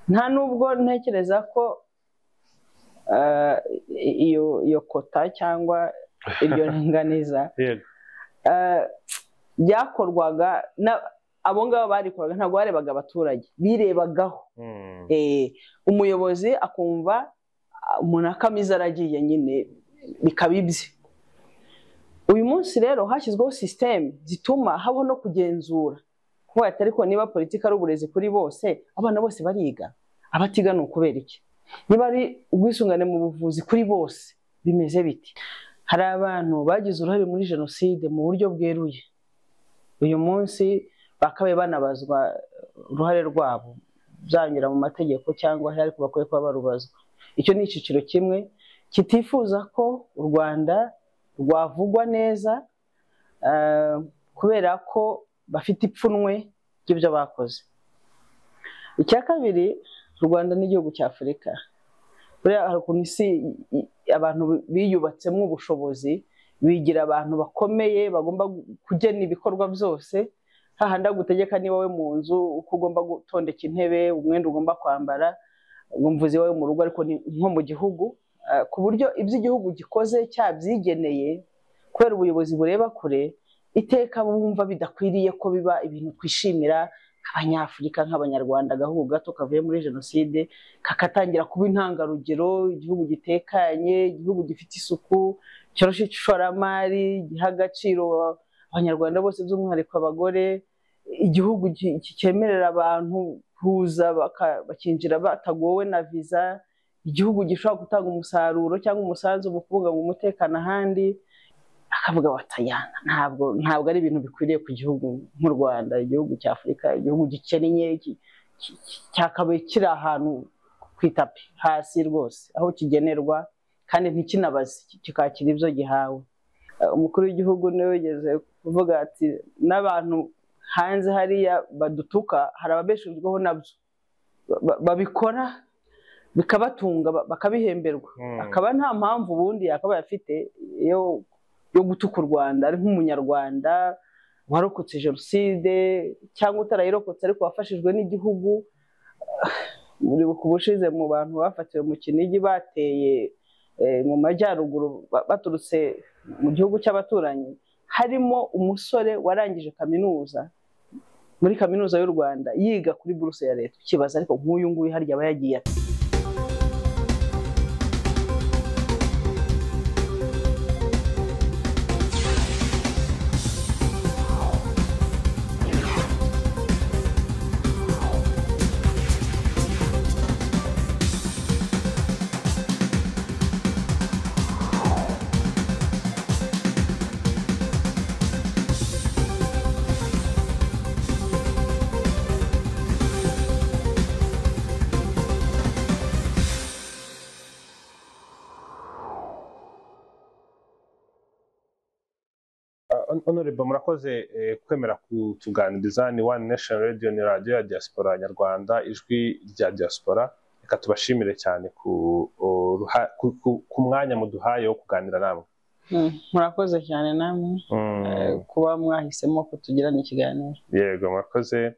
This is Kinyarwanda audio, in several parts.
nta nubwo ntekereza ko eh, iyo iyo kota cyangwa iryo ringaniza yego eh, byakorwaga na- abo ngabo barikoraga ntabwo barebaga abaturage birebagaho Mm. Eh, umuyobozi akumva ah, umuntu akamiza aragiye nyine bikaba ibye uyu munsi rero hashyizweho sisiteme zituma habaho no kugenzura kuba ati ariko niba politiki ari uburezi kuri bose abana bose bariga abatiga ni ukubera iki niba ari ubwisungane mu buvuzi kuri bose bimeze biti hari abantu bagize uruhare muri jenoside mu buryo bweruye uyu munsi bakabaye banabazwa uruhare rwabo byanyura mu mategeko cyangwa ahari ariko bakwiye kuba barubazwa icyo ni icyiciro kimwe kitifuza ko u rwanda rwavugwa neza eh, kubera ko bafite ipfunwe ry'ibyo bakoze icya kabiri u rwanda n'igihugu cya afurika buriya hari ukuntu isi i- abantu biyubatsemo ubushobozi bigira abantu bakomeye bagomba gu- kugena ibikorwa byose hahandi agutegeka ni wowe mu nzu uko ugomba gutondeka intebe umwenda ugomba kwambara ngo mvuze iwawe mu rugo ariko ni nko mu gihugu eh, ku buryo ibyo igihugu gikoze cyabyigeneye kubera ubuyobozi bureba kure iteka bumva bidakwiriye ko biba ibintu twishimira abanyafurika nk'abanyarwanda agahugu gato kavuye muri jenoside kakatangira kuba intangarugero igihugu gitekanye igihugu gifite isuku cyoroshe ishoramari giha agaciro abanyarwanda bose by'umwihariko abagore igihugu ki- ki- cyemerera abantu kuza baka- bakinjira batagowe na viza igihugu gishobora gutanga umusaruro cyangwa umusanzu mu kubungabunga umutekano ahandi akavuga watayana ntabwo ntabwo ari ibintu bikwiriye ku gihugu nk'u Rwanda igihugu cya Afurika igihugu gikennye ki- ki- ki- cyakabaye kiri ahantu ku itapi hasi rwose aho kigenerwa kandi ntikinabaze ki- kikakira ibyo gihawe Eh, umukuru w'igihugu niwe wigeze kuvuga ati n'abantu hanze hariya badutuka hari ababeshejweho nabyo Ba- ba- babikora bikabatunga ba- bakabihemberwa Mm. akaba nta mpamvu ubundi yakabaye afite yo yo gutuka u Rwanda ari nk'umunyarwanda warokotse jenoside cyangwa utarayirokotse ariko wafashijwe n'igihugu muribuka ubushize mu bantu bafatiwe mu kinigi bateye eh, mu majyaruguru ba- baturutse mu gihugu cy'abaturanyi harimo umusore warangije kaminuza muri kaminuza y'u Rwanda yiga kuri buruse ya leta ukibaza ariko nk'uyu nguyu harya aba yagiye ate? Hon- honorable murakoze eh, kwemera kutuganiriza ni one nation radio ni radio ya diaspora nyarwanda ijwi rya diaspora reka tubashimire cyane ku, o- ruha- ku, ku, ku mwanya muduhaye wo kuganira namwe Mm, murakoze cyane namwe eh, kuba mwahisemo kutugirana ikiganiro yego murakoze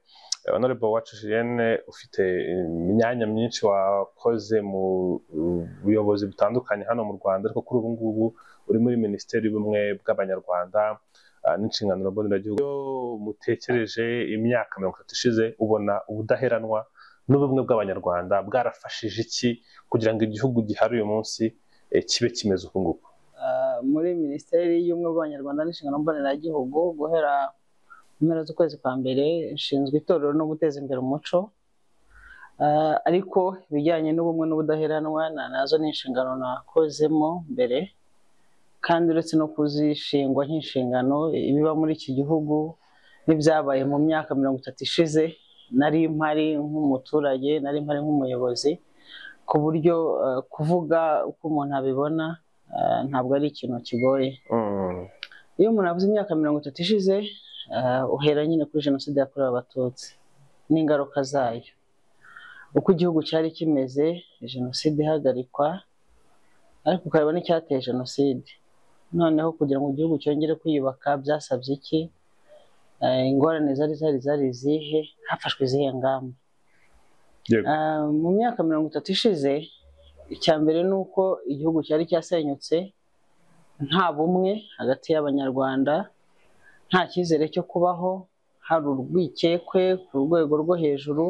Eh, honorable uwacu julienne ufite eh, imyanya myinshi wakoze mu eh, buyobozi butandukanye hano mu rwanda ariko kuri ubu ngubu uri muri minisiteri y'ubumwe bw'abanyarwanda ah, n'inshingano mboneragihugu iyo mutekereje imyaka mirongo itatu ishize ubona ubudaheranwa n'ubumwe bw'abanyarwanda bwarafashije iki kugira ngo igihugu gihari uyu munsi eh, kibe kimeze uku nguku Ah, muri minisiteri y'ubumwe bw'abanyarwanda n'inshingano mboneragihugu guhera mu mpera z'ukwezi kwa mbere nshinzwe itorero no guteza imbere umuco Ah, ariko ibijyanye n'ubumwe n'ubudaheranwa na nazo ni inshingano nakozemo mbere kandi uretse no kuzishingwa nk'inshingano ibiba muri iki gihugu n'ibyabaye mu myaka mirongo itatu ishize nari mpari nk'umuturage nari mpari nk'umuyobozi ku buryo eh, kuvuga uko umuntu abibona eh, ntabwo ari ikintu kigoye Mm, iyo umuntu avuze imyaka mirongo itatu ishize eh, uhera nyine kuri jenoside yakorewe abatutsi n'ingaruka zayo uko igihugu cyari kimeze jenoside ihagarikwa ariko ukareba n'icyateye jenoside noneho kugira ngo igihugu cyongere kwiyubaka byasabye iki Eh, ingorane zari zari zari izihe hafashwe izihe ngamba Yego. Ah, mu myaka mirongo itatu ishize icya mbere ni uko igihugu cyari cyasenyutse nta bumwe hagati y'abanyarwanda nta cyizere cyo kubaho hari urwikekwe ku rwego rwo hejuru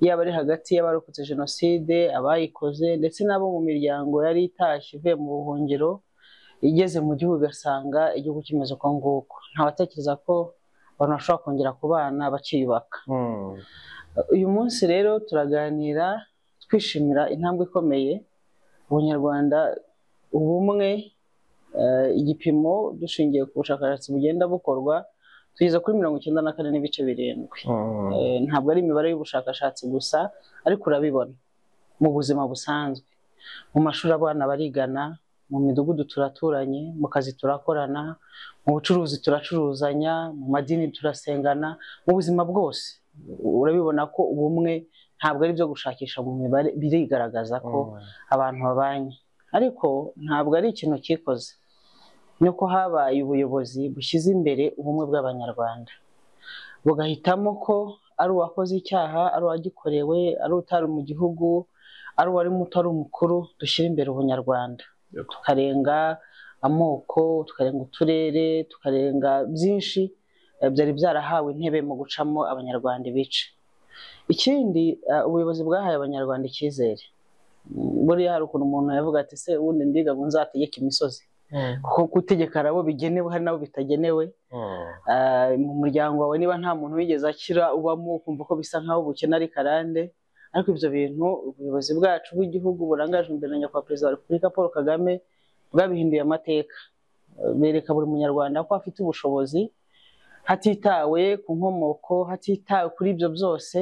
yaba ari hagati y'abarokotse jenoside abayikoze ndetse n'abo mu miryango yari itashye ivuye mu buhungiro igeze mu gihugu ugasanga igihugu kimeze uko nguko ntawatekereza ko abantu bashobora kongera kubana bakiyubaka Mm. uyu munsi rero turaganira twishimira intambwe ikomeye ubunyarwanda ubumwe eh, igipimo dushingiye ku bushakashatsi bugenda bukorwa tugeze kuri mirongo icyenda na kane n'ibice birindwi Mm. Eh, ntabwo ari imibare y'ubushakashatsi gusa ariko urabibona mu buzima busanzwe mu mashuri abana barigana mu midugudu turaturanye mu kazi turakorana mu bucuruzi turacuruzanya mu madini turasengana mu buzima bwose urabibona ko ubumwe ntabwo ari ibyo gushakisha mu mibare birigaragaza ko Mm. abantu babanye ariko ntabwo ari ikintu cyikoze ni uko habaye ubuyobozi bushyize imbere ubumwe bw'abanyarwanda bugahitamo ko ari uwakoze icyaha ari uwagikorewe ari utari mu gihugu ari uwari muto ari umukuru dushyira imbere ubunyarwanda Yego. tukarenga amoko tukarenga uturere tukarenga byinshi eh, byari byarahawe intebe mu gucamo abanyarwanda ibice ikindi eh, ubuyobozi bwahaye abanyarwanda icyizere buriya hari ukuntu umuntu yavuga ati se ubundi ndiga ngo nzategeke imisozi Mm. kuko gutegeka nabo bigenewe hari nabo bitagenewe Mm. Ah, mu muryango wawe niba nta muntu wigeze akira ubamo ukumva ko bisa nkaho ubukene ari karande ariko ibyo bintu ubuyobozi bwacu bw'igihugu burangajwe imbere na nyakubahwa perezida wa repubulika paul kagame bwabihinduye amateka Eh, bereka buri munyarwanda ko afite ubushobozi hatitawe ku nkomoko hatitawe kuri ibyo byose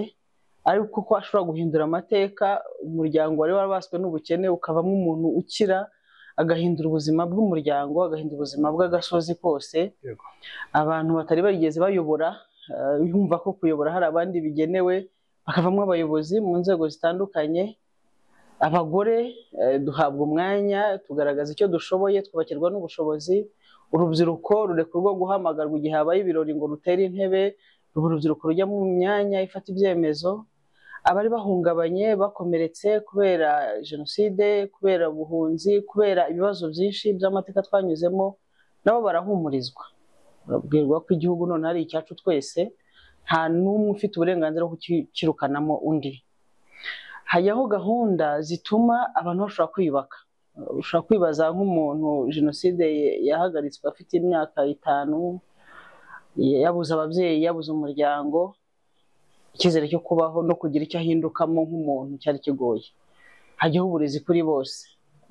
ariko ko ashobora guhindura amateka umuryango wari warabaswe n'ubukene ukavamo umuntu ukira agahindura ubuzima bw'umuryango agahindura ubuzima bw'agasozi kose Yego. abantu batari barigeze bayobora eh, yumva ko kuyobora hari abandi bigenewe bakavamo abayobozi mu nzego zitandukanye abagore eh, duhabwa umwanya tugaragaza icyo dushoboye twubakirwa n'ubushobozi urubyiruko rurekurwa guhamagarwa igihe habaye ibirori ngo rutere intebe ubu urubyiruko rujya mu myanya ifata ibyemezo abari bahungabanye bakomeretse kubera jenoside kubera ubuhunzi kubera ibibazo byinshi by'amateka twanyuzemo nabo barahumurizwa babwirwa ko igihugu none ari icyacu twese nta n'umwe ufite uburenganzira bwo kukirukanamo undi hajyaho gahunda zituma abantu bashobora kwiyubaka ushobora kwibaza nk'umuntu jenoside ye- yahagaritswe afite imyaka itanu yabuze ababyeyi yabuze umuryango icyizere cyo kubaho no kugira icyo ahindukamo nk'umuntu cyari kigoye hajyaho uburezi kuri bose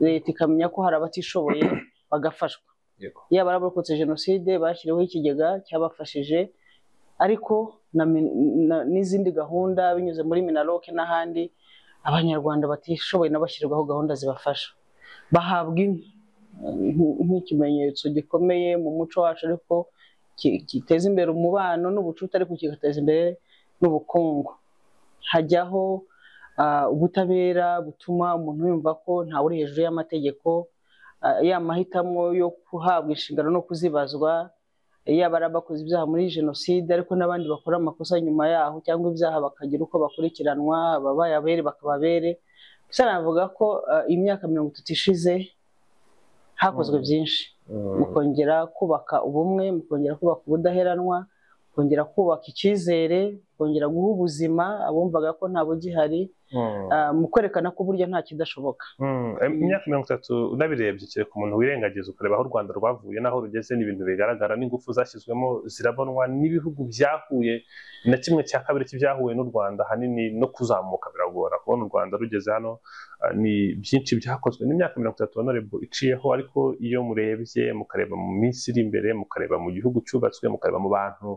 leta ikamenya ko hari abatishoboye bagafashwa Yego. yaba ari abarokotse jenoside bashyiriweho ikigega cyabafashije ariko na min- na- n'izindi gahunda binyuze muri minaroke n'ahandi abanyarwanda batishoboye n'abashyirwaho gahunda zibafasha bahabwa inka nk- nk'ikimenyetso gikomeye mu muco wacu ariko ki- giteza imbere umubano n'ubucuti ariko kigateza imbere n'ubukungu hajyaho ah, ubutabera butuma umuntu yumva ko ntawe uri hejuru y'amategeko ah, ya mahitamo yo guhabwa inshingano no kuzibazwa yaba ari abakoze ibyaha muri jenoside ariko n'abandi bakora amakosa nyuma yaho cyangwa ibyaha bakagira uko bakurikiranwa ababaye abere bakaba abere gusa navuga ko ah, imyaka mirongo itatu ishize hakozwe Mm. byinshi Mm. mukongera kubaka ubumwe mukongera kubaka ubudaheranwa mukongera kubaka icyizere mukongera guha ubuzima abumvaga ko nta bugihari Mm. ah, mu kwerekana ko burya nta kidashoboka Mm. Em, imyaka mirongo itatu unabirebye kereka umuntu wirengagiza ukareba aho u rwanda rwavuye n'aho rugeze ni ibintu bigaragara n'ingufu zashyizwemo zirabonwa n'ibihugu byahuye na kimwe cya kabiri cy'ibyahuye n'u rwanda ahanini no kuzamuka biragora kubona u rwanda rugeze hano ah, ni byinshi byakozwe n'imyaka mirongo itatu honorable iciyeho ariko iyo murebye mukareba mu minsi iri imbere mukareba mu gihugu cyubatswe mukareba mu bantu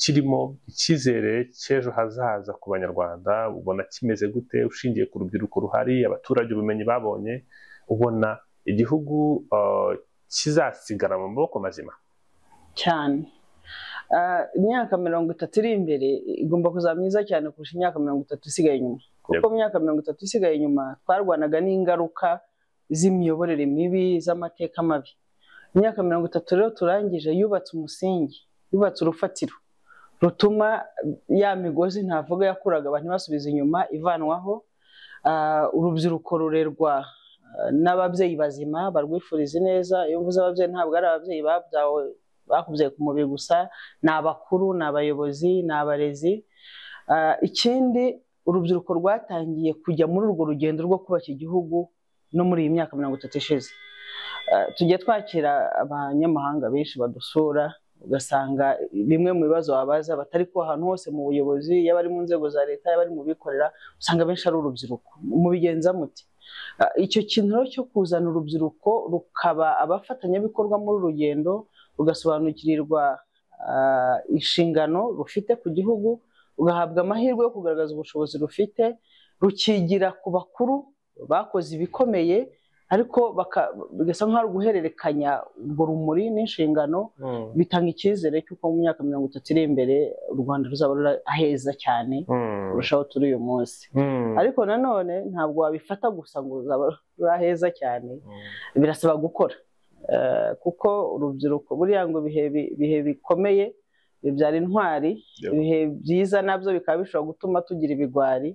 kirimo icyizere cy'ejo hazaza ku banyarwanda ubona kimeze gute ushingiye ku rubyiruko ruhari abaturage ubumenyi babonye ubona igihugu eh, kizasigara mu maboko mazima cyane Ah, imyaka mirongo itatu iri imbere igomba kuzaba myiza cyane kurusha imyaka mirongo itatu isigaye inyuma kuko Yego. mu myaka mirongo itatu isigaye inyuma twarwanaga n'ingaruka z'imiyoborere mibi z'amateka mabi imyaka mirongo itatu rero turangije yubatse umusingi yubatse urufatiro rutuma ya migozi ntavuga yakuraga abantu basubiza inyuma ivanwaho Ah, urubyiruko rurerwa ah, n'ababyeyi bazima barwifuriza neza iyo mvuze ababyeyi ntabwo ari ababyeyi babyawe bakubyaye ku mubiri gusa ni abakuru ni abayobozi ni abarezi Ah, ikindi urubyiruko rwatangiye kujya muri urwo rugendo rwo kubaka igihugu no muri iyi myaka mirongo itatu ishize Ah, tujya twakira abanyamahanga benshi badusura ugasanga bimwe mu bibazo babaza batari ku ahantu hose mu buyobozi yaba ari mu nzego za leta yaba ari mu bikorera usanga abenshi ari urubyiruko mubigenza muti Ah, icyo kintu rero cyo kuzana urubyiruko rukaba abafatanyabikorwa muri uru rugendo rugasobanukirirwa ah, inshingano rufite ku gihugu rugahabwa amahirwe yo kugaragaza ubushobozi rufite rukigira ku bakuru bakoze ibikomeye ariko baka- bigasa nk'aho guhererekanya urwo rumuri n'inshingano Mm. bitanga icyizere cy'uko mu myaka mirongo itatu iri imbere u rwanda ruzaba ruri aheza cyane Mm. kurushaho turi uyu munsi Mm. ariko nanone ntabwo wabifata gusa ngo ruzaba ruri aheza cyane Mm. birasaba gukora Eh, kuko urubyiruko buriya ngo ibihe bi- ibihe bikomeye bibyara intwari Yeah. ibihe byiza nabyo bikaba bishobora gutuma tugira ibigwari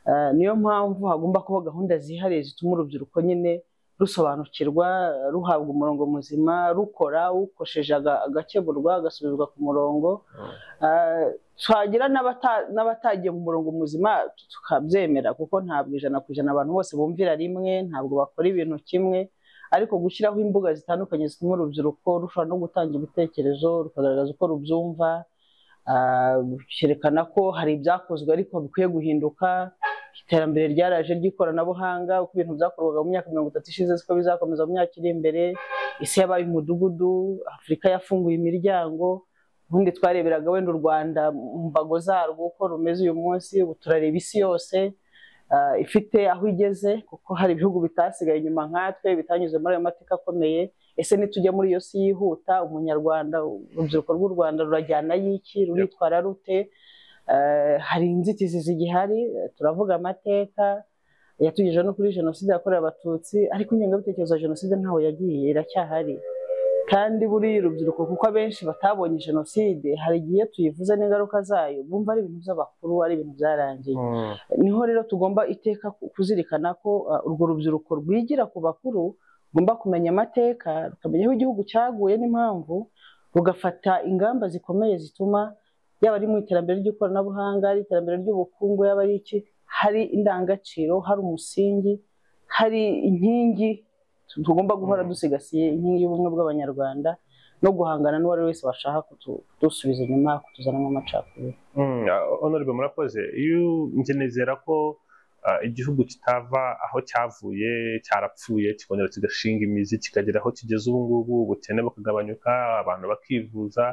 Eh, niyo mpamvu hagomba kuba gahunda zihariye zituma urubyiruko nyine rusobanukirwa ruhabwa umurongo muzima rukora ukosheje aga- agakeburwa agasubizwa ku murongo Mm. Eh, twagira n'abata- n'abatagiye mu murongo muzima tukabyemera kuko ntabwo ijana ku ijana abantu bose bumvira rimwe ntabwo bakora ibintu kimwe ariko gushyiraho imbuga zitandukanye zituma urubyiruko rushobora no gutanga ibitekerezo rukagaragaza uko rubyumva ah, cyerekana ko hari ibyakozwe ariko bikwiye guhinduka iterambere ryaraje ry'ikoranabuhanga uko ibintu byakorwaga mu myaka mirongo itatu ishize siko bizakomeza mu myaka iri imbere isi yabaye umudugudu afurika yafunguye imiryango ubundi twareberaga wenda u rwanda mu mbago zarwo uko rumeze uyu munsi ubu turareba isi yose ah, ifite aho igeze kuko hari ibihugu bitasigaye inyuma nkatwe bitanyuze muri ayo mateka akomeye ese nitujya muri iyo si yihuta umunyarwanda urubyiruko rw'u rwanda rurajyana y'iki ruritwara rute Eh, hari inzitizi zigihari eh, turavuga amateka yatugejeje no kuri jenoside yakorewe abatutsi ariko ingengabitekerezo ya jenoside ntaho yagiye iracyahari kandi buriya urubyiruko kuko abenshi batabonye jenoside hari igihe tuyivuze n'ingaruka zayo bumva ari ibintu by'abakuru ari ibintu byarangiye Mm. niho rero tugomba iteka ku- kuzirikana ko uh, urwo rubyiruko rwigira ku bakuru rugomba kumenya amateka rukamenya aho igihugu cyaguye n'impamvu rugafata ingamba zikomeye zituma yaba ari mu iterambere ry'ikoranabuhanga ari iterambere ry'ubukungu yaba ari iki hari indangagaciro hari umusingi hari inkingi tugomba guhora Mm. dusigasiye inkingi y'ubumwe bw'abanyarwanda no guhangana n'uwo ari we wese washaka kutu- kudusubiza inyuma kutuzanamo amacakubiri Mm, ah, honorable murakoze iyo njye nizera ko ah, igihugu kitava aho cyavuye cyarapfuye kikongera kigashinga imizi kikagera aho kigeze ubu ngubu ubukene bukagabanyuka abantu bakivuza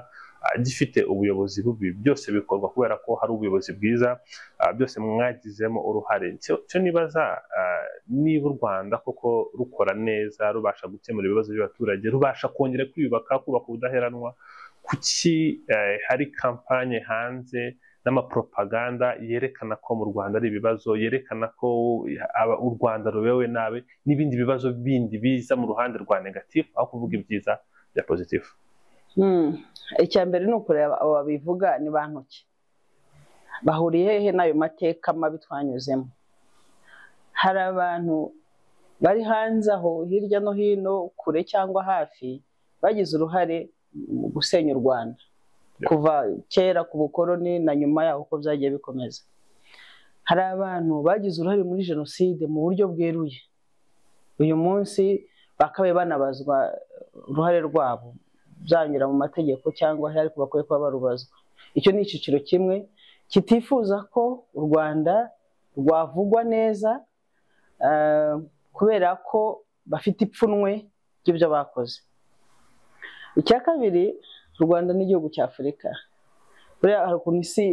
ah, gifite ubuyobozi bubi byose bikorwa kubera ko hari ubuyobozi bwiza ah, byose mwagizemo uruhare Icyo- icyo nibaza ah, niba u rwanda koko rukora neza rubasha gukemura ibibazo by'abaturage rubasha kongera kwiyubaka kubaka ubudaheranwa kuki eh, hari kampanye hanze n'amapropaganda yerekana ko mu rwanda ari ibibazo yerekana ko aba- u rwanda rubewe nabi n'ibindi bibazo bindi biza mu ruhande rwa negatifu aho kuvuga ibyiza bya pozitifu Mm. icya mbere ni ukureba abo babivuga ni ba ntoki bahuriye hehe n'ayo mateka mabi twanyuzemo hari abantu bari hanze aho hirya no hino kure cyangwa hafi bagize uruhare mu gusenya u rwanda Yeah. kuva kera ku bukoroni na nyuma yaho uko byagiye bikomeza hari abantu bagize uruhare muri jenoside mu buryo bweruye uyu munsi bakabaye banabazwa uruhare rwabo byanyura mu mategeko cyangwa ahari ariko bakwiye kuba barubazwa icyo ni icyiciro kimwe kitifuza ko u rwanda rwavugwa neza eh, kubera ko bafite ipfunwe ry'ibyo bakoze icya kabiri u rwanda n'igihugu cya afurika buriya hari ukuntu isi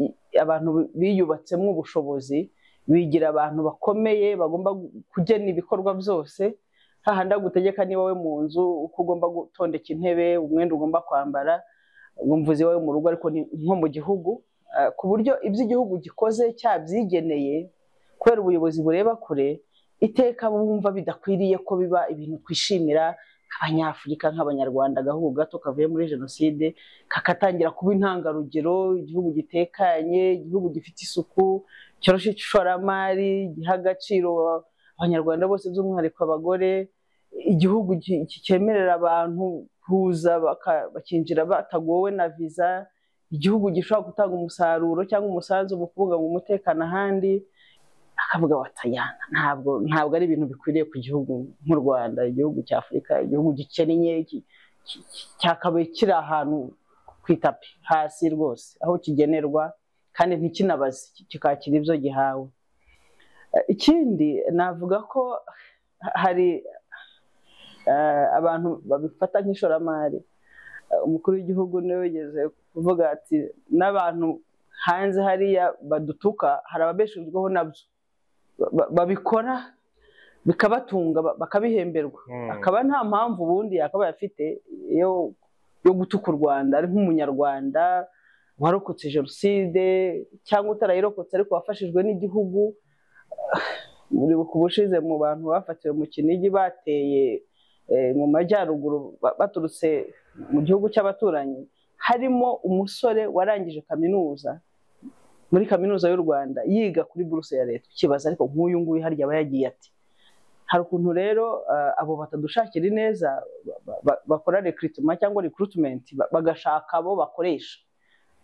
i- abantu biyubatsemo ubushobozi bigira abantu bakomeye bagomba gu- kugena ibikorwa byose hahandi agutegeka ni wowe mu nzu uko ugomba gutondeka intebe umwenda ugomba kwambara ngo mvuze iwawe mu rugo ariko ni nko mu gihugu Ah, ku buryo ibyo igihugu gikoze cyabyigeneye kubera ubuyobozi bureba kure iteka bumva bidakwiriye ko biba ibintu twishimira nk'abanyafurika nk'abanyarwanda agahugu gato kavuye muri jenoside kakatangira kuba intangarugero igihugu gitekanye igihugu gifite isuku cyoroshe ishoramari giha agaciro abanyarwanda bose by'umwihariko abagore igihugu cyemerera abantu kuza bakinjira batagowe na viza igihugu gishobora gutanga umusaruro cyangwa umusanzu mu kubungabunga umutekano ahandi akavuga watayana ntabwo ntabwo ari ibintu bikwiriye ku gihugu nk'u Rwanda igihugu cya Afurika igihugu gikennye cyakabaye kiri ahantu ku itapi hasi rwose aho kigenerwa kandi ntikinabaze kikakira ibyo gihawe ikindi navuga ko hari abantu babifata nk'ishoramari umukuru w'igihugu niwe wigeze kuvuga ati n'abantu hanze hariya badutuka hari ababesherwaho nabyo babikora bikabatunga bakabihemberwa akaba nta mpamvu ubundi yakabaye afite yo gutuka u rwanda ari nk'umunyarwanda warokotse jenoside cyangwa utarayirokotse ariko wafashijwe n'igihugu ubushize mu bantu bafatiwe mu kinigi bateye mu majyaruguru baturutse mu gihugu cy'abaturanyi harimo umusore warangije kaminuza muri kaminuza y'u rwanda yiga kuri buruse ya leta ukibaza ariko nk'uyu nguyu harya aba yagiye ati hari ukuntu rero abo batadushakira ineza bakora rekiritima cyangwa rekurutimenti bagashaka abo bakoresha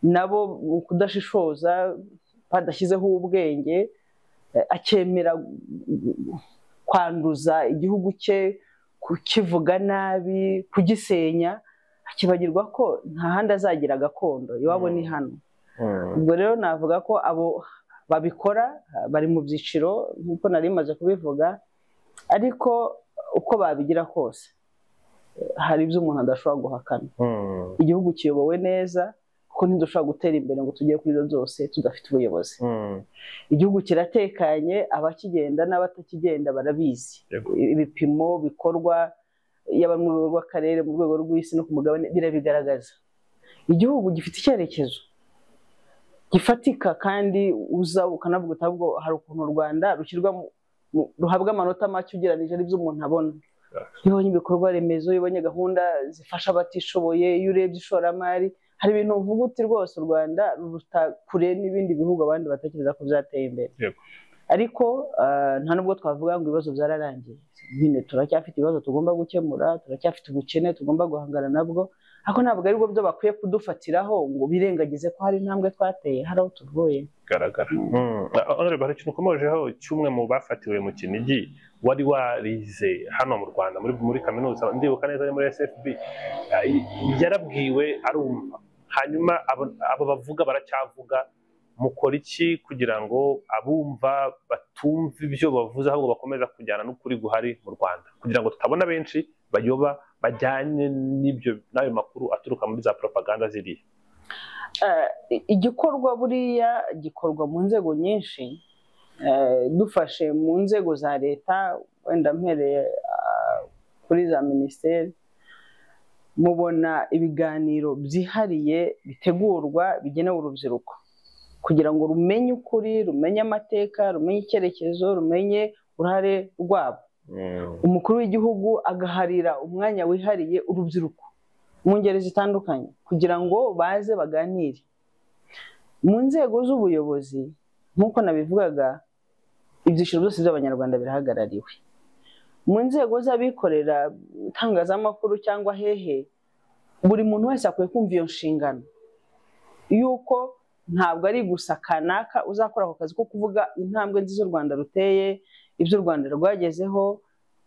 nabo mu kudashishoza badashyizeho ubwenge akemera kwanduza igihugu cye kukivuga nabi kugisenya akibagirwa ko nta handi azagira gakondo iwabo ni hano ubwo rero navuga ko abo babikora bari mu byiciro nk'uko nari maze kubivuga ariko uko babigira kose hari ibyo umuntu adashobora guhakana igihugu kiyobowe neza kuko ntidushobora gutera imbere ngo tugere kuri ibyo byose tudafite ubuyobozi igihugu kiratekanye abakigenda n'abatakigenda barabizi ibipimo bikorwa yaba mu rwego rw'akarere mu rwego rw'isi no ku mugabane birabigaragaza igihugu gifite icyerekezo gifatika kandi uza ukanavuga uti ahubwo hari ukuntu u rwanda ruhabwa amanota make ugereranije n'ibyo umuntu abona iyo ubonye ibikorwa remezo iyo ubonye gahunda zifasha abatishoboye iyo urebye ishoramari hari ibintu uvuga uti rwose u rwanda ruruta kure n'ibindi bihugu abandi batekereza ko byateye imbere ariko nta nubwo twavuga ngo ibibazo byararangiye nyine turacyafite ibibazo tugomba gukemura turacyafite ubukene tugomba guhangana nabwo ariko ntabwo aribwo byo bakwiye kudufatiraho ngo birengagize ko hari intambwe twateye hari aho tuvuye bigaragara hari ikintu ukomejeho cy'umwe mu bafatiwe mu kinigi wari warize hano mu rwanda muri kaminuza ndibuka neza ari muri sfb yarabwiwe arumva hanyuma abo bavuga baracyavuga mukora iki kugira ngo abumva batumve ibyo bavuze ahubwo bakomeza kujyana n'ukuri guhari mu rwanda kugira ngo tutabona benshi bayoba bajyanye n'ibyo n'ayo makuru aturuka muri za propaganda ziriya igikorwa buriya gikorwa mu nzego nyinshi dufashe mu nzego za leta wenda mpereye kuri za minisiteri mubona ibiganiro byihariye bitegurwa bigenewe urubyiruko kugira ngo rumenye ukuri rumenye amateka rumenye icyerekezo rumenye uruhare rwabo umukuru w'igihugu agaharira umwanya wihariye urubyiruko mu ngeri zitandukanye kugira ngo baze baganire mu nzego z'ubuyobozi nk'uko nabivugaga ibyiciro byose by'abanyarwanda birahagarariwe mu nzego z'abikorera itangazamakuru cyangwa hehe buri muntu wese akwiye kumva iyo nshingano y'uko ntabwo ari gusa kanaka uzakora ako kazi ko kuvuga intambwe nziza u rwanda ruteye ibyo u rwanda rwagezeho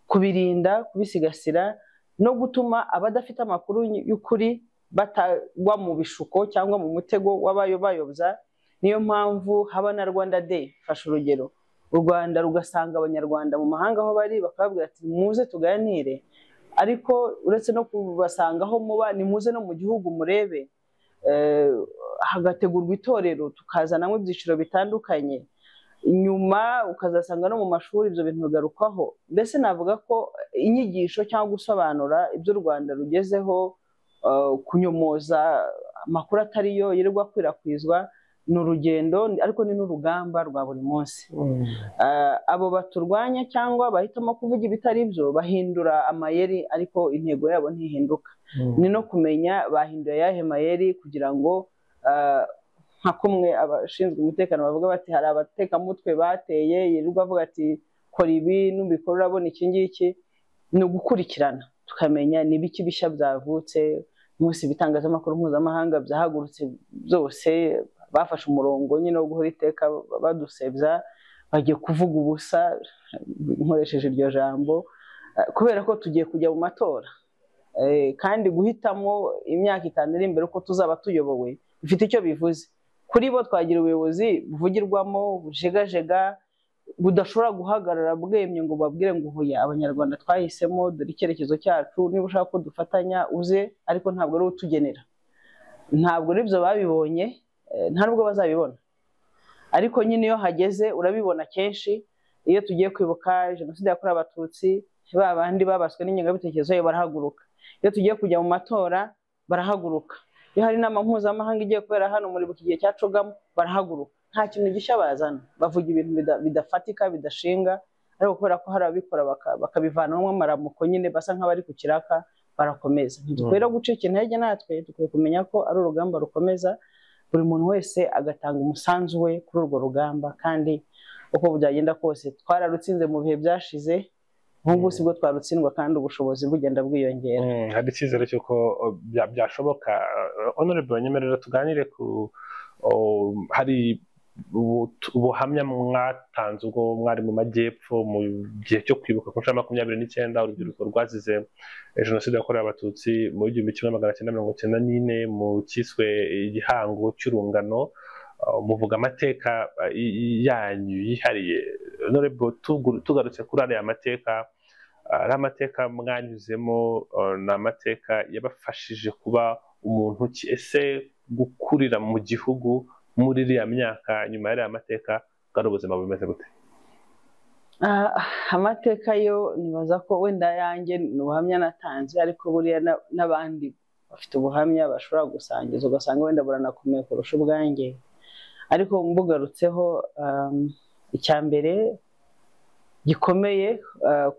kubirinda kubisigasira no gutuma abadafite amakuru y'ukuri batagwa mu bishuko cyangwa mu mutego w'abayobayobya niyo mpamvu haba na rwanda day fashe urugero u rwanda rugasanga abanyarwanda mu mahanga aho bari bakababwira ati muze tuganire ariko uretse no kubasangaho muba ni muze no mu gihugu murebe hagategurwa itorero tukazanamo ibyiciro bitandukanye nyuma ukazasanga no mu mashuri ibyo bintu bigarukwaho mbese navuga ko inyigisho cyangwa gusobanura ibyo u rwanda rugezeho kunyomoza amakuru atari yo yirirwa akwirakwizwa ni urugendo ariko ni n'urugamba rwa buri munsi Ah, abo baturwanya cyangwa bahitamo kuvuga ibitari byo bahindura amayeri ariko intego yabo ntihinduka ni no kumenya bahinduye ayahe mayeri kugira ngo ah, nka kumwe abashinzwe umutekano bavuga bati hari abatekamutwe bateye yirirwa avuga ati kora ibi nubikora urabona iki ngiki ni ugukurikirana tukamenya ni ibiki bishya byavutse munsi ibitangazamakuru mpuzamahanga byahagurutse byose bafashe umurongo nyine wo guhora iteka badusebya bagiye kuvuga ubusa nkoresheje iryo jambo eh, kubera ko tugiye kujya mu matora Eh, kandi guhitamo imyaka itanu iri imbere uko tuzaba tuyobowe bifite icyo bivuze kuri bo twagira ubuyobozi buvugirwamo bujegajega budashobora guhagarara bwemye ngo babwire ngo uhuye abanyarwanda twahisemo dore icyerekezo cyacu niba ushaka ko dufatanya uze ariko ntabwo ari utugenera ntabwo ari byo babibonye eh, nta nubwo bazabibona ariko nyine iyo hageze urabibona kenshi iyo tugiye kwibuka jenoside yakorewe abatutsi ba bandi babaswe n'ingengabitekerezo yayo barahaguruka iyo tugiye kujya mu matora barahaguruka iyo hari inama mpuzamahanga igiye kubera hano muri buki gihe cyacogamo barahaguruka nta kintu gishya bazana bavuga ibintu bida- bidafatika bidashinga ariko kubera ko hari ababikora baka- bakabivanamo amaramuko nyine basa nk'abari ku kiraka barakomeza ntidukwiye gucika intege natwe dukwiye kumenya ko ari urugamba rukomeza buri muntu wese agatanga umusanzu we kuri urwo rugamba kandi uko byagenda kose twararutsinze mu bihe byashize nk'ubu ngubu sibwo twarutsindwa kandi ubushobozi bugenda bwiyongera Mm, hari icyizere cy'uko o, bya- byashoboka Eh, honorable banyemerera tuganire ku o, hari ubu- ubuhamya mwatanze ubwo mwari mu majyepfo mu gihe cyo kwibuka ku nshuro ya makumyabiri n'icyenda urubyiruko rwazize eh, jenoside yakorewe abatutsi mu gihumbi kimwe magana cyenda mirongo cyenda n'ine mu cyiswe igihango cy'urungano Ah, muvuga amateka ah, y- y- yanyu yihariye honorable tugu- tugarutse kuri ariya mateka ari amateka mwanyuzemo eh, ni amateka yabafashije kuba umuntu ki ese gukurira mu gihugu muri iriya myaka nyuma y'ariya mateka bwari ubuzima bumeze gute Ah, amateka yo nibaza ko wenda yanjye ni ubuhamya natanze ariko buriya na- n'abandi bafite ubuhamya bashobora gusangiza ugasanga wenda buranakomeye kurusha ubwanjye ariko mbugarutseho um, icya mbere gikomeye ah,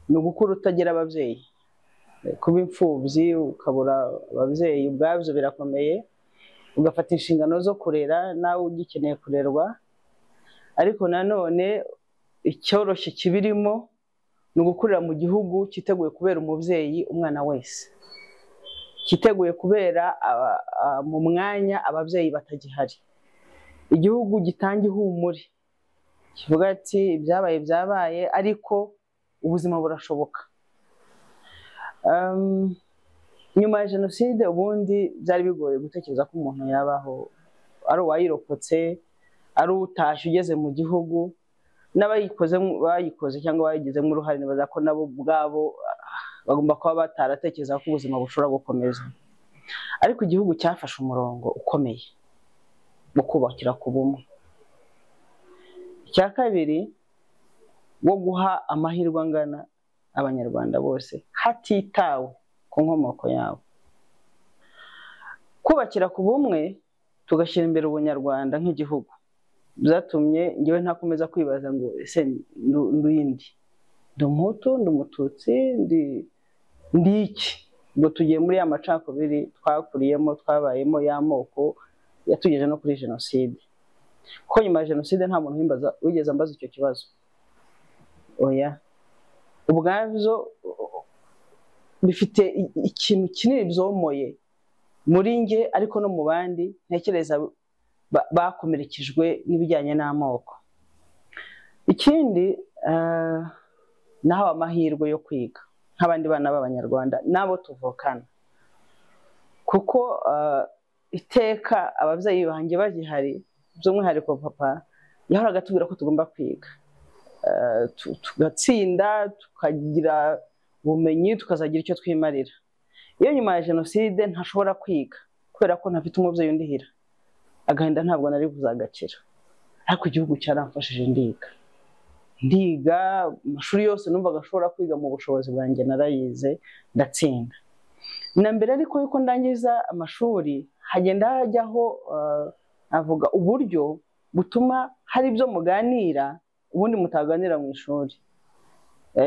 ni ugukura utagira ababyeyi kuba imfubyi ukabura ababyeyi ubwabyo birakomeye ugafata inshingano zo kurera nawe ugikeneye kurerwa ariko nanone icyoroshye kibirimo ni ugukurira mu gihugu cyiteguye kubera umubyeyi umwana wese cyiteguye kubera aba- a- mu mwanya ababyeyi batagihari igihugu gitanga ihumure kivuga ati ibyabaye byabaye ariko ubuzima burashoboka Um, nyuma ya jenoside ubundi byari bigoye gutekereza ko umuntu yabaho ari uwayirokotse ari utashye ugeze mu gihugu n'abayikoze bayikoze cyangwa bayigizemo uruhare nibaza ko nabo ubwabo ah, bagomba kuba bataratekereza ko ubuzima bushobora gukomeza ariko igihugu cyafashe umurongo ukomeye wo kubakira ku bumwe icya kabiri wo guha amahirwe angana abanyarwanda bose hatitawe ku nkomoko yabo kubakira ku bumwe tugashyira imbere ubunyarwanda nk'igihugu byatumye ngewe ntakomeza kwibaza ngo ese ndu- nduyindi ndi umuhutu ndi umututsi ndi ndi iki ngo tugiye muri ya macakubiri twakuriyemo twabayemo y'amoko yatugejeje no kuri jenoside kuko nyuma ya jenoside nta muntu wimbaza- wigeze ambaza icyo kibazo oya ubwabyo bifite i- i- ikintu kinini byomoye muri nge ariko no mu bandi ntekereza ba- bakomerekejwe n'ibijyanye n'amoko ikindi eh, nahawe amahirwe yo kwiga nk'abandi bana b'abanyarwanda n'abo tuvukana kuko eh, iteka ababyeyi banjye bagihari by'umwihariko papa yahoraga atubwira ko tugomba kwiga Eh, tu- tugatsinda tukagira ubumenyi tukazagira icyo twimarira iyo nyuma ya jenoside ntashobora kwiga kubera ko ntafite umubyeyi undihira agahinda ntabwo nari buzagakira ariko igihugu cyaramfashije ndiga ndiga amashuri yose numvaga ashobora kwiga mu bushobozi bwanjye narayize ndatsinda na mbere ariko yuko ndangiza amashuri hagenda hajyaho eh, avuga uburyo butuma hari ibyo muganira ubundi mutaganira mu ishuri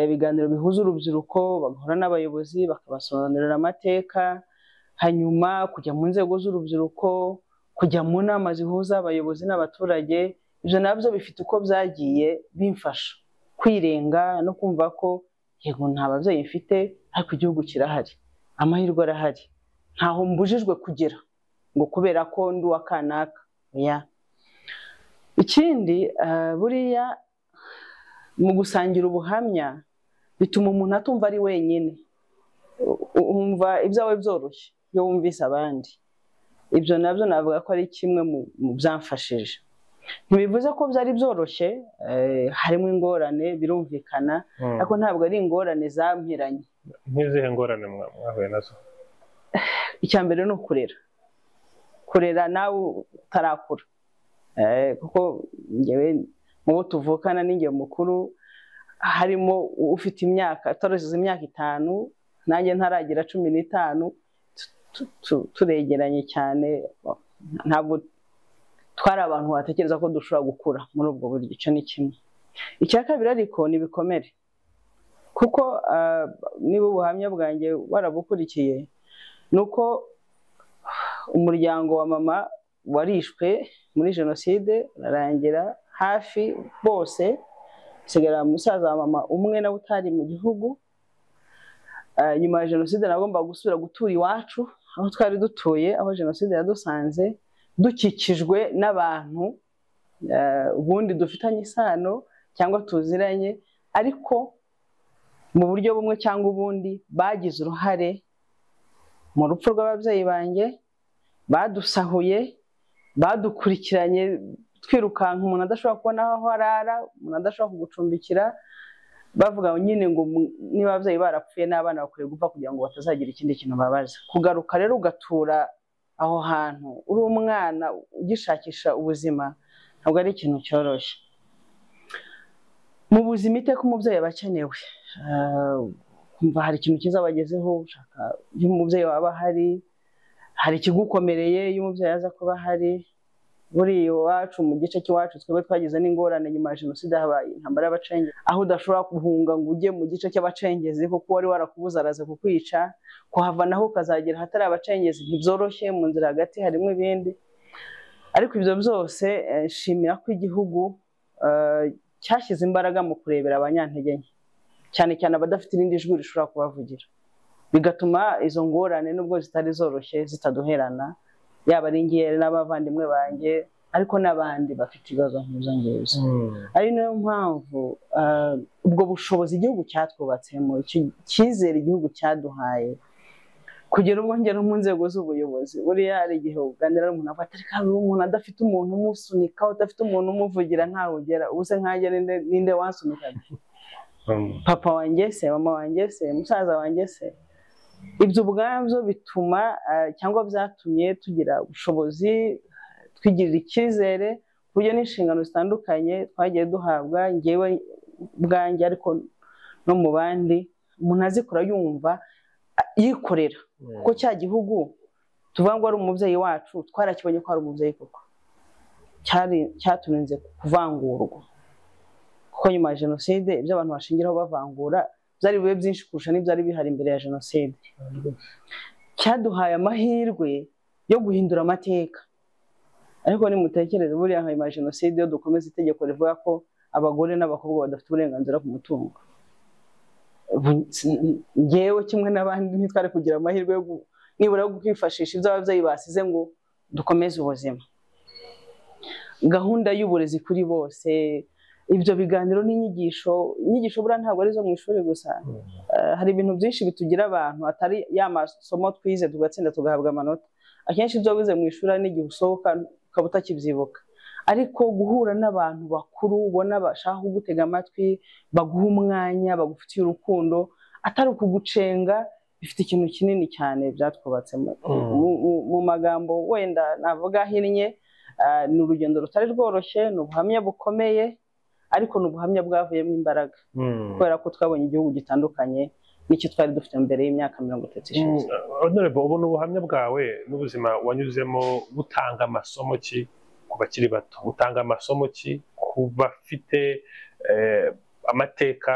ibiganiro bihuza urubyiruko bagahura n'abayobozi bakabasobanurira amateka hanyuma kujya mu nzego z'urubyiruko kujya mu nama zihuza abayobozi n'abaturage ibyo nabyo bifite uko byagiye bimfasha kwirenga no kumva ko yego nta babyeyi mfite ariko igihugu kirahari amahirwe arahari ntaho mbujijwe kugera ngo kubera ko ndi uwa kanaka ikindi buriya mu gusangira ubuhamya bituma umuntu atumva ari wenyine wumva ibyawe byoroshye iyo wumvise abandi ibyo nabyo navuga ko ari kimwe mu byamfashije ntibivuze ko byari byoroshye harimo ingorane birumvikana ariko ntabwo ari ingorane zampiranye nk'izihe ngorane mwahuye nazo icya mbere ni ukurera kurera nawe utarakura kuko ngewe mu bo tuvukana n'inge mukuru harimo ufite imyaka atarushije imyaka itanu nanjye ntaragira cumi n'itanu turegeranye cyane ntabwo twari abantu batekereza ko dushobora gukura muri ubwo buryo icyo ni kimwe icya kabiri ariko ni ibikomere kuko niba ubuhamya bwanjye warabukurikiye ni uko umuryango wa mama warishwe muri jenoside urarangira hafi bose hasigara umusaza wa mama umwe nawe utari mu gihugu nyuma ya jenoside nagomba gusubira gutura iwacu aho twari dutuye aho jenoside yadusanze dukikijwe n'abantu ubundi dufitanye isano cyangwa tuziranye ariko mu buryo bumwe cyangwa ubundi bagize uruhare mu rupfu rw'ababyeyi banjye badusahuye badukurikiranye twirukanka umuntu adashobora kubona aho arara umuntu adashobora kugucumbikira bavuga nyine ngo niba ababyeyi barapfuye n'abana bakwiye gupfa kugira ngo batazagira ikindi kintu babaza kugaruka rero ugatura aho hantu uri umwana ugishakisha ubuzima ntabwo ari ikintu cyoroshye mu buzima iteka umubyeyi aba akenewe kumva hari ikintu cyiza bagezeho ushaka iyo umubyeyi waba ahari hari ikigukomereye iyo umubyeyi aza kuba ahari buriya iwacu mu gice cy'iwacu twebwe twagize n'ingorane nyuma ya jenoside habaye intambara y'abacengezi aho udashobora guhunga ngo ujye mu gice cy'abacengezi kuko wari warakubuze araza kukwica kuhava naho ukazagera ahatari abacengezi ntibyoroshye mu nzira hagati harimo ibindi ariko ibyo byose nshimira ko igihugu cyashyize imbaraga mu kurebera abanyantege nke cyane cyane abadafite irindi jwi rishobora kubavugira bigatuma izo ngorane nubwo zitari zoroshye zitaduherana yaba ari ngewe n'abavandimwe banjye ariko n'abandi bafite ibibazo nk'izo ngibyo ari nayo mpamvu ubwo bushobozi igihugu cyatwubatsemo icyizere igihugu cyaduhaye kugera ubwo ngera mu nzego z'ubuyobozi buriya hari igihe uganira n'umuntu avuga atari kandi umuntu adafite umuntu umusunika udafite umuntu umuvugira ntawe ugera ubuse nkange ninde wansunika papa wanjye se mama wanjye se musaza wanjye se ibyo ubwabyo bituma cyangwa byatumye tugira ubushobozi twigirira icyizere ku buryo n'inshingano zitandukanye twagiye duhabwa ngewe ubwanjye ariko no mu bandi umuntu azikora yumva yikorera kuko cya gihugu tuvuga ngo ari umubyeyi wacu twarakibonye ko ari umubyeyi koko cyaturinze kuvangurwa kuko nyuma ya jenoside ibyo abantu bashingiraho bavangura byari bibe byinshi kurusha n'ibyari bihari imbere ya jenoside cyaduhaye amahirwe yo guhindura amateka ariko nimutekereze buriya nyuma ya jenoside iyo dukomeza itegeko rivuga ko abagore n'abakobwa badafite uburenganzira ku mutungo ngewe kimwe n'abandi ntitwari kugira amahirwe yo nibura yo kwifashisha ibyo ababyeyi basize ngo dukomeze ubuzima gahunda y'uburezi kuri bose ibyo biganiro n'inyigisho inyigisho buriya ntabwo ari izo mu ishuri gusa hari ibintu byinshi bitugira abantu atari ya masomo twize tugatsinda tugahabwa amanota akenshi ibyo wize mu ishuri n'igihe usohoka ukaba utakibyibuka ariko guhura n'abantu bakuru ubona bashaka kugutega amatwi baguha umwanya bagufitiye urukundo atari ukugucenga bifite ikintu kinini cyane byatwubatse mu magambo wenda navuga ahinnye ni urugendo rutari rworoshye ni ubuhamya bukomeye ariko ni ubuhamya bwavuyemo imbaraga kubera ko twabonye igihugu gitandukanye n'icyo twari dufite mbere y'imyaka mirongo itatu ishize ubu ni ubuhamya bwawe n'ubuzima wanyuzemo butanga amasomo ki ku bakiri bato utanga amasomo ki ku bafite amateka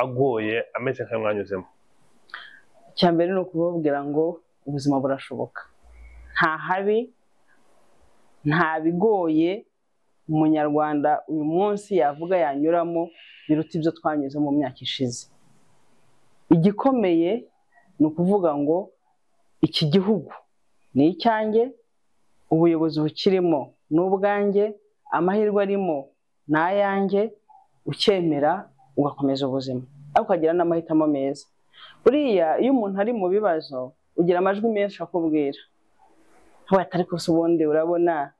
agoye ameze nk'ayo mwanyuzemo icya mbere ni ukubabwira ngo ubuzima burashoboka nta habi nta bigoye umunyarwanda uyu munsi yavuga yanyuramo biruta ibyo twanyuze mu myaka ishize igikomeye ni ukuvuga ngo iki gihugu ni icyanjye ubuyobozi bukirimo ni ubwanjye amahirwe arimo ni ayanjye ukemera ugakomeza ubuzima ariko ukagira n'amahitamo meza buriya iyo umuntu ari mu bibazo ugira amajwi menshi akubwira atari kose ubundi urabona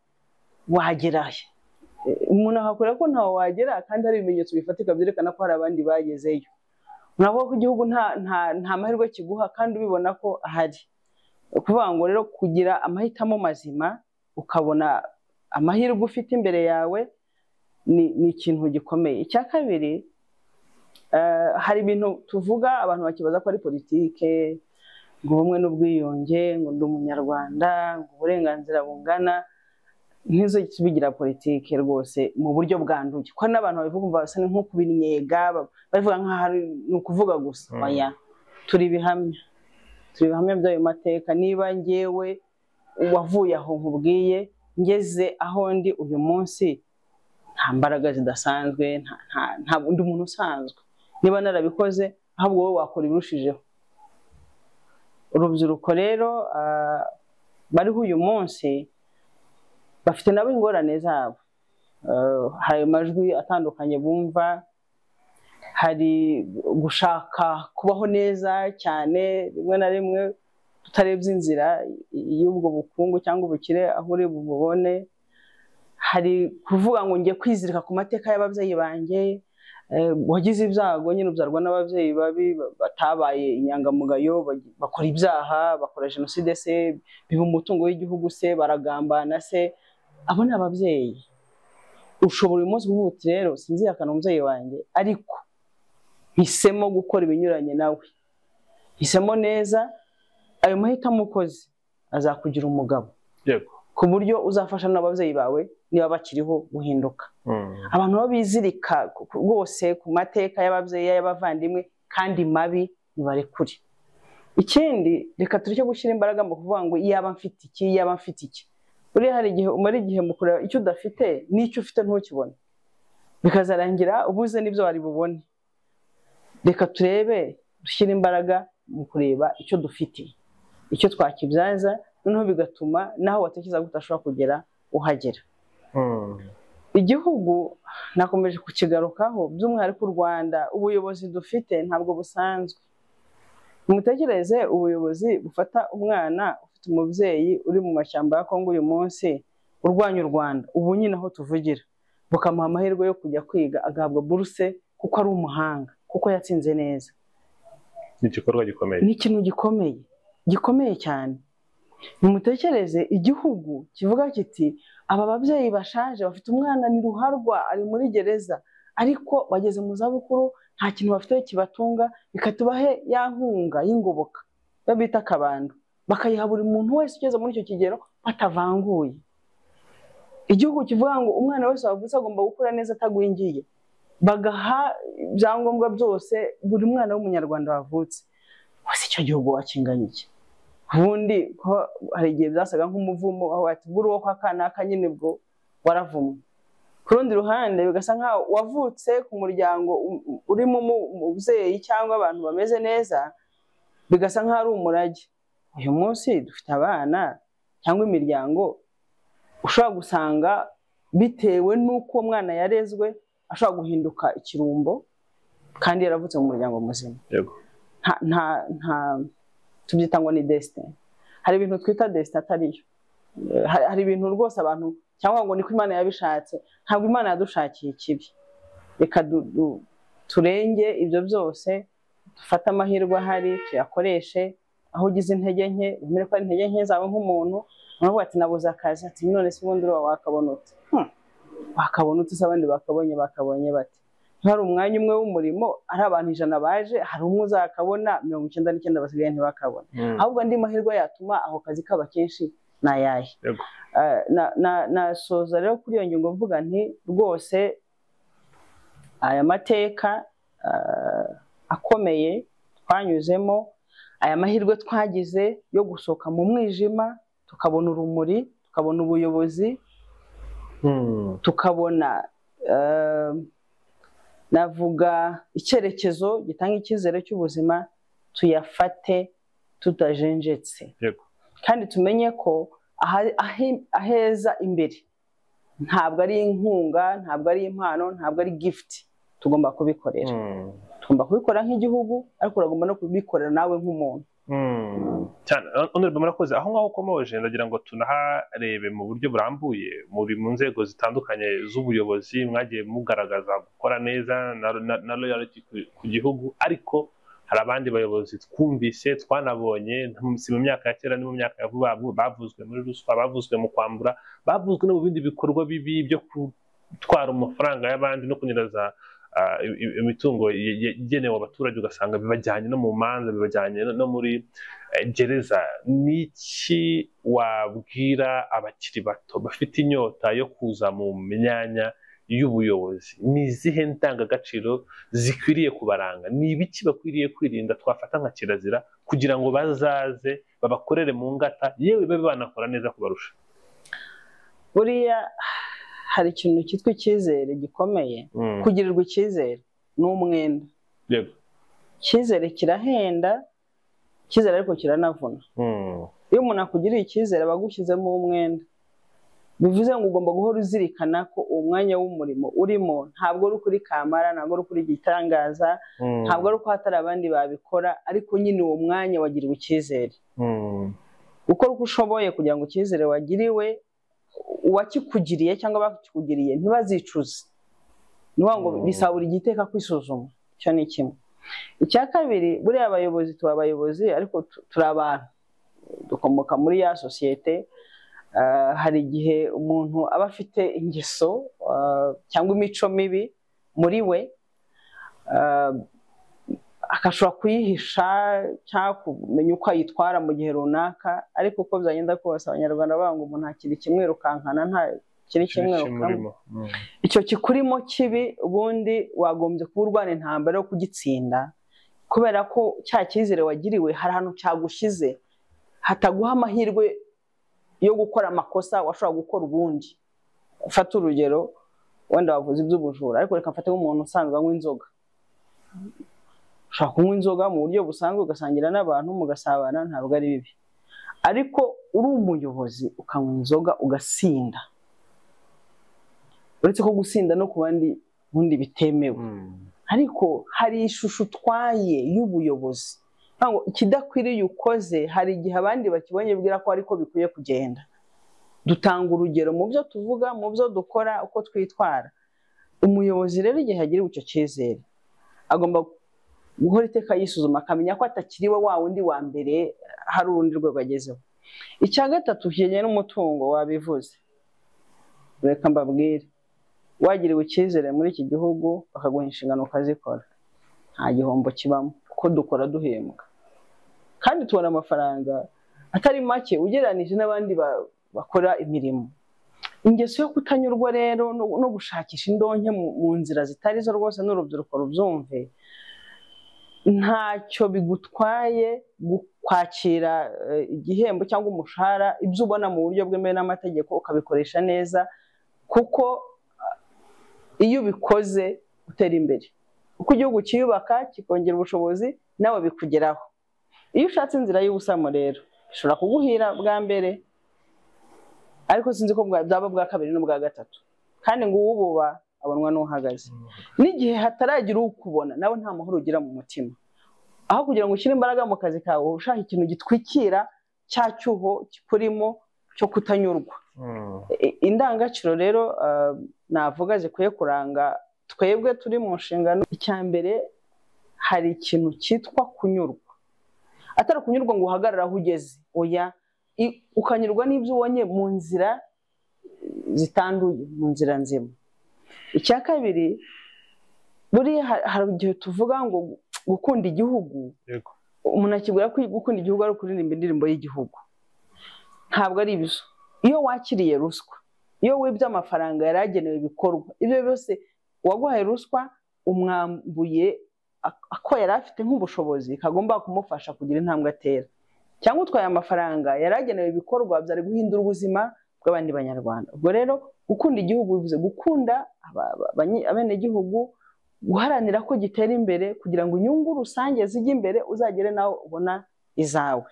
wagerayo umuntu akakubwira ko ntawe wagera kandi hari ibimenyetso bifatika byerekana ko hari abandi bagezeyo unavuga ko igihugu nta mahirwe kiguha kandi ubibona ko ahari ukuvuga ngo rero kugira amahitamo mazima ukabona amahirwe ufite imbere yawe ni ikintu gikomeye icya kabiri hari ibintu tuvuga abantu bakibaza ko ari politike ngo ubumwe n'ubwiyunge ngo ndi umunyarwanda ngo uburenganzira bungana ntizo bigira politike rwose mu buryo bwanduye ko n'abantu babivuga umva basa nko kubinyega babivuga nk'aho ni ukuvuga gusa oya turi ibihamya turi ibihamya by'ayo mateka niba ngewe wavuye aho nkubwiye ngeze aho ndi uyu munsi nta mbaraga zidasanzwe ntabwo undi muntu usanzwe niba narabikoze ahubwo wowe wakora ibirushijeho urubyiruko rero bariho uyu munsi bafite nabo ingorane zabo hari amajwi atandukanye bumva hari gushaka kubaho neza cyane rimwe na rimwe tutarebye inzira y'ubwo bukungu cyangwa ubukire aho uri bubone hari kuvuga ngo ngiye kwizirika ku mateka y'ababyeyi banjye wagize ibyago nyine ubyarwa n'ababyeyi babi batabaye inyangamugayo bakora ibyaha bakora jenoside se biba umutungo w'igihugu se baragambana se abo ni ababyeyi ushobora uyu munsi kuvuga uti rero sinzihakana umubyeyi wanjye ariko hisemo gukora ibinyuranye nawe hisemo neza ayo mahitamo ukoze azakugira umugabo ku buryo uzafasha n'ababyeyi bawe niba bakiriho guhinduka abantu baba bizirika rwose ku mateka y'ababyeyi y'abavandimwe kandi mabi ntibarekure ikindi reka tureke gushyira imbaraga mu kuvuga ngo iyaba mfite iki iyaba mfite iki buriya hari igihe umara igihe mu kureba icyo udafite n'icyo ufite ntukibone bikazarangira ubuze n'ibyo wari bubone reka turebe dushyire imbaraga mu kureba icyo dufite icyo twakibyaza noneho bigatuma naho watekereza ko udashobora kugera uhagera igihugu nakomeje kukigarukaho by'umwihariko u rwanda ubuyobozi dufite ntabwo busanzwe mutekereze ubuyobozi bufata umwana ufite umubyeyi uri mu mashyamba ya kongo uyu munsi urwanya u rwanda ubu nyine aho tuvugira bukamuha amahirwe yo kujya kwiga agahabwa buruse kuko ari umuhanga kuko yatsinze neza ni igikorwa gikomeye ni ikintu gikomeye gikomeye cyane mutekereze igihugu kivuga kiti aba babyeyi bashaje bafite umwana ni ruharwa ari muri gereza ariko bageze mu zabukuru nta kintu bafite kibatunga bikatubahe ya nkunga y'ingoboka iyo bita akabando bakayiha buri muntu wese ugeze muri icyo kigero batavanguye igihugu kivuga ngo umwana wese wavutse agomba gukura neza atagwingiye bagaha ibyangombwa byose buri mwana w'umunyarwanda wavutse wese icyo gihugu wakinganya iki ubundi hari igihe byasaga nk'umuvumo aho wategura uwo kwa kanaka nyine bwo waravumwe ku rundi ruhande bigasa nkaho wavutse ku muryango urimo umubyeyi cyangwa abantu bameze neza bigasa nkaho ari umurage uyu munsi dufite abana cyangwa imiryango ushobora gusanga bitewe n'uko uwo mwana yarezwe ashobora guhinduka ikirumbo kandi yaravutse mu muryango muzima nta tubyita ngo ni desitini hari ibintu twita desitini atariyo hari ibintu rwose abantu cyangwa ngo niko imana yabishatse ntabwo imana yadushakiye ikibi reka turenge ibyo byose dufate amahirwe ahari tuyakoreshe aho ugize intege nke wemere ko ari intege nke zawe nk'umuntu uravuga ati nabuze akazi ati none se ubundi uba wakabona uti wakabona uti se abandi bakabonye bakabonye bati hari umwanya umwe w'umurimo ari abantu ijana baje hari umwe uzakabona mirongo icyenda n'icyenda basigaye ntibakabona ahubwo andi mahirwe yatuma ako kazi kaba kenshi ni ayahe Yego. Eh, na- na- nasoza rero kuri iyo ngingo mvuga nti rwose aya mateka eh, akomeye twanyuzemo aya mahirwe twagize yo gusohoka mu mwijima tukabona urumuri tukabona ubuyobozi Hmm. tukabona eh, navuga icyerekezo gitanga icyizere cy'ubuzima tuyafate tutajenjetse Yego. kandi tumenye ko aha- ahe- aheza imbere ntabwo ari inkunga ntabwo ari impano ntabwo ari gifuti tugomba kubikorera Hmm. tugomba kubikora nk'igihugu ariko uragomba no kubikorera nawe nk'umuntu Hmm. cyane honorable murakoze aho ngaho ukomoje ndagira ngo tunaharebe mu buryo burambuye muri mu nzego zitandukanye z'ubuyobozi mwagiye mugaragaza gukora neza na, na, na loyalty ku, ku gihugu ariko hari abandi bayobozi twumvise twanabonye si mu myaka ya kera ni mu myaka ya vuba vuba, bavuzwe muri ruswa bavuzwe mu kwambura bavuzwe no mu bindi bikorwa bibi byo gutwara amafaranga y'abandi no kunyereza ah, i- i- imitungo ye- ye- igenewe abaturage ugasanga bibajyanye no mu manza bibajyanye no- no muri eh, gereza ni iki wabwira abakiri bato bafite inyota yo kuza mu myanya y'ubuyobozi ni izihe ndangagaciro zikwiriye kubaranga ni ibiki bakwiriye kwirinda twafata nka kirazira kugira ngo bazaze babakorere mu ngata yewe babe banakora neza kubarusha buriya hari ikintu cyitwa icyizere gikomeye Mm, kugirirwa icyizere ni umwenda yego. icyizere kirahenda icyizere ariko kiranavuna Mm, iyo umuntu akugiriye icyizere aba agushyizemo umwenda bivuze ngo ugomba guhora uzirikana ko uwo mwanya w'umurimo urimo ntabwo uri kuri kamara ntabwo uri kuri gitangaza mm, ntabwo ari uko hatari abandi babikora ariko nyine uwo mwanya wagiriwe icyizere mm, gukora uko ushoboye kugira ngo icyizere wagiriwe uwakikugiriye cyangwa abakikugiriye ntibazicuze ni ukuvuga ngo Mm. bisabura igiteka kwisuzuma icyo ni kimwe icya kabiri buriya abayobozi tuba abayobozi ariko tu- turi abantu dukomoka muri ya sosiyete Ah, hari igihe umuntu aba afite ingeso ah, cyangwa imico mibi muri we ah, agashobora kuyihisha cyangwa kumenya uko ayitwara mu gihe runaka ariko uko byagenda kose abanyarwanda banga umuntu hakiri kimwirukankana nta kiri kimwirukankana kimurimo. Mm, icyo kikurimo kibi ubundi wagombye kuba urwana intambara yo kugitsinda kubera ko cya cyizere wagiriwe hari ahantu cyagushyize hataguha amahirwe yo gukora amakosa washobora gukora ubundi ufata urugero wenda wavuze iby'ubujura ariko reka mfate nk'umuntu usanzwe anywa inzoga ushobora kunywa inzoga mu buryo busanzwe ugasangira n'abantu mugasabana ntabwo ari bibi ariko uri umuyobozi ukanywa inzoga ugasinda uretse ko gusinda no ku bandi ubundi bitemewe mm, ariko hari ishusho utwaye y'ubuyobozi Nta ngo ikidakwiriye ukoze hari igihe abandi bakibonye bibwira ko ariko bikwiye kugenda dutanga urugero mu byo tuvuga mu byo dukora uko twitwara umuyobozi rero igihe yagiriwe icyo cyizere agomba guhora iteka yisuzuma akamenya ko atakiriwe wa wundi wa mbere hari urundi rwego agezeho icya gatatu kijyanye n'umutungo wabivuze reka mbabwire wagiriwe icyizere muri iki gihugu bakaguha inshingano ukazikora nta gihombo kibamo kuko dukora duhembwa kandi tubona amafaranga atari make ugereranije n'abandi ba- bakora imirimo ingeso yo kutanyurwa rero no no gushakisha indonke mu- mu nzira zitari zo rwose n'urubyiruko rubyumve ntacyo bigutwaye gu- kwakira eh, igihembo cyangwa umushahara ibyo ubona mu buryo bwemewe n'amategeko ukabikoresha neza kuko ah, iyo ubikoze utera imbere uko igihugu kiyubaka kikongera ubushobozi nawe bikugeraho iyo ushatse inzira y'ubusamo rero ishobora kuguhira bwa mbere ariko sinzi ko bwa- bwaba bwa kabiri n'ubwa gatatu kandi ngo uwububa abonwa n'uhagaze n'igihe hataragira ukubona nawe nta muhoro ugira mu mutima aho kugira ngo ushyire imbaraga mu kazi kawe ushaka ikintu gitwikira cya cyuho kikurimo cyo kutanyurwa mm. I- indangagaciro rero ah, navuga zikwiye kuranga twebwe turi mu nshingano icya mbere hari ikintu cyitwa kunyurwa atari ukunyurwa ngo uhagarare aho ugeze oya i- ukanyurwa n'ibyo ubonye mu nzira zitanduye mu nzira nzima icya kabiri buriya ha- hari igihe tuvuga ngo gukunda igihugu Yego. umuntu akibwira ko gukunda igihugu ari ukuririmba indirimbo y'igihugu ntabwo ari ibyo iyo wakiriye ruswa iyo wibye amafaranga yari agenewe ibikorwa ibyo byose uwaguhaye ruswa umwambuye ako yari afite nk'ubushobozi kagomba kumufasha kugira intambwe atera cyangwa utwaye amafaranga yari agenewe ibikorwa byari guhindura ubuzima bw'abandi banyarwanda ubwo rero gukunda igihugu bivuze gukunda abenegihugu guharanira ko gitera imbere kugira ngo inyungu rusange zijye imbere uzagere nawe ubona izawe